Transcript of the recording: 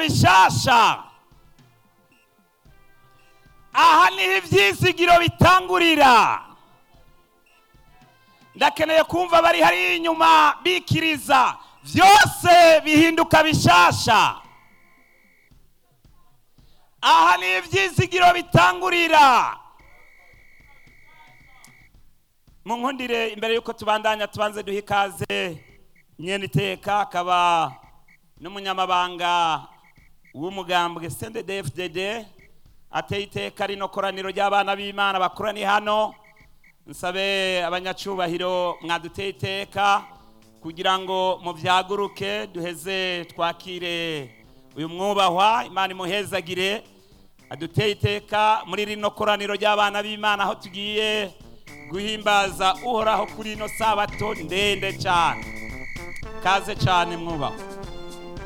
bishasha aha niho ibyizigiro bitangurira ndakeneye kumva bari hariya inyuma bikiriza byose bihinduka bishasha aha niho ibyizigiro bitangurira mu nkundire imbere y'uko tubandanya tubanze duha ikaze nyene iteka akaba n'umunyamabanga w'umugambwe CNDD-FDD ateye iteka rino koraniro ry'abana b'imana bakoraniye hano nsabe abanyacubahiro mwaduteye iteka kugira ngo muvyaguruke duheze twakire uyu mwubahwa imana imuhezagire aduteye iteka muri rino koraniro ry'abana b'imana aho tugiye guhimbaza uhoraho kuri ino sabato ndende cyane kaze cyane mwubahwa